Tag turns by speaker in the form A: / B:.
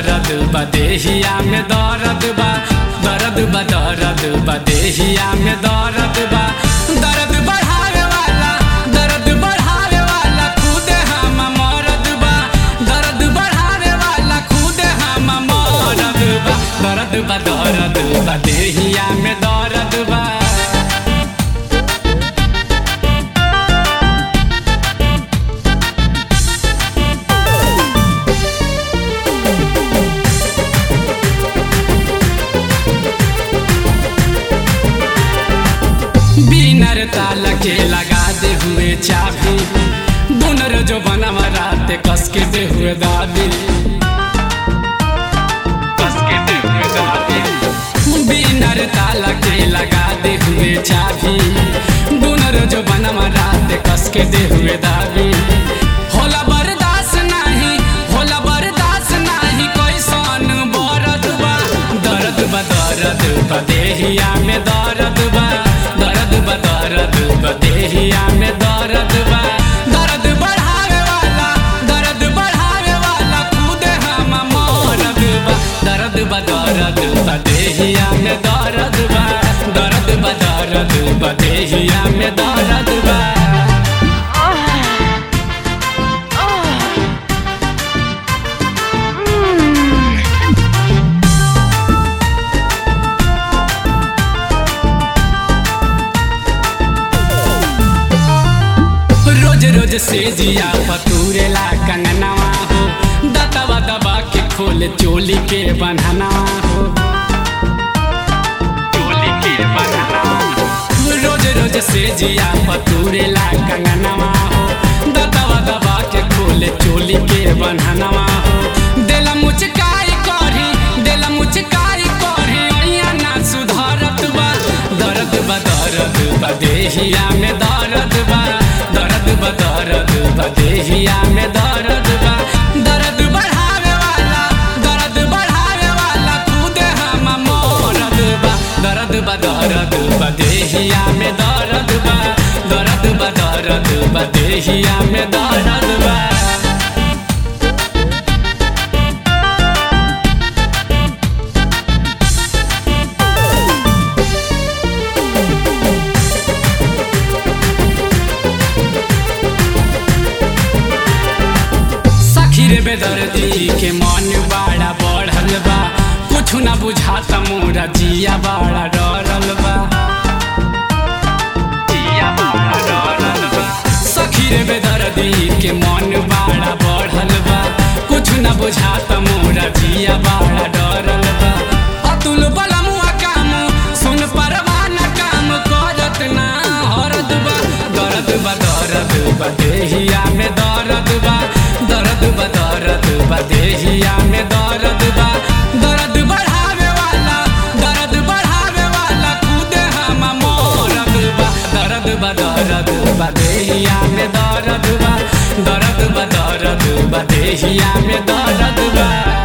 A: दर्द बा देहिया में दर्द बा दर्द बा दर्द बा देहिया में दर्द बा दर्द बढ़ावे वाला दर्द बढ़ावे वाला खुद हम मरद बा दर्द बढ़ावे वाला खुद हम मरद बा दर्द बा दर्द बा देहिया में दर्द बा बिनर ताला के लगा दे हुए चाबी बुनर जो बनवा रात कस के दे हुए दादी कस के दे हुए दादी बिनर ताला के लगा दे हुए चाबी बुनर जो बनवा रात कस के दे हुए दादी होला बर्दाश्त नाही होला बर्दाश्त नाही कैसन बरद बा दर्द बा दर्द बा देहिया में दर्द बा दर्द बा दर्द बा देहिया में दर्द बा दर्द बढ़ावे वाला दर्द बढ़ावे वाला खुद हम मरद बा दर्द बा दर्द बा देहिया में दर्द बा दर्द बा दर्द बा देहिया में दर्द बा रोज रोज से जिया पतूरेला कंगनवा हो दतवा दबा के खोले चोली के बन्हनवा हो चोली के बन्हनवा हो। रोज रोज से जिया पतूरेला कंगनवा हो दतवा दबा के खोले चोली के बन्हनवा हो देला मुचकाई करी देला मुचकाई करी अइया ना सुधरत बा दर्द बा दर्द बा देहिया में दर्द बा दर्द बा दर्द बा देहिया में दर्द बा दर्द बढ़ावे वाला दर्द बढ़ावे वाला खुद हम मरद बा दर्द बा दर्द बा देहिया में दर्द बा दर्द बा दर्द बा देहिया में दर्द बा सखी रे बेदर्दी के मन बड़ा बढ़ल बा कुछ ना बुझाता मोरा जिया बड़ा डरल बा जिया बड़ा डरल बा सखी रे बेदर्दी के मन बड़ा बढ़ल बा कुछ ना बुझाता मोरा जिया बड़ा डरल बा अतुल बलमुआ काम सुन परवाना काम करत ना हरद बा दर्द बा दर्द बा देहिया में दर्द बा दर्द बा दर्द बा देहिया में दर्द बा दर्द बढ़ावे वाला दर्द बढ़ावे वाला खुद हम मरद बा दर्द बा दर्द बा देहिया में दर्द बा दर्द बा दर्द बा देहिया में दर्द बा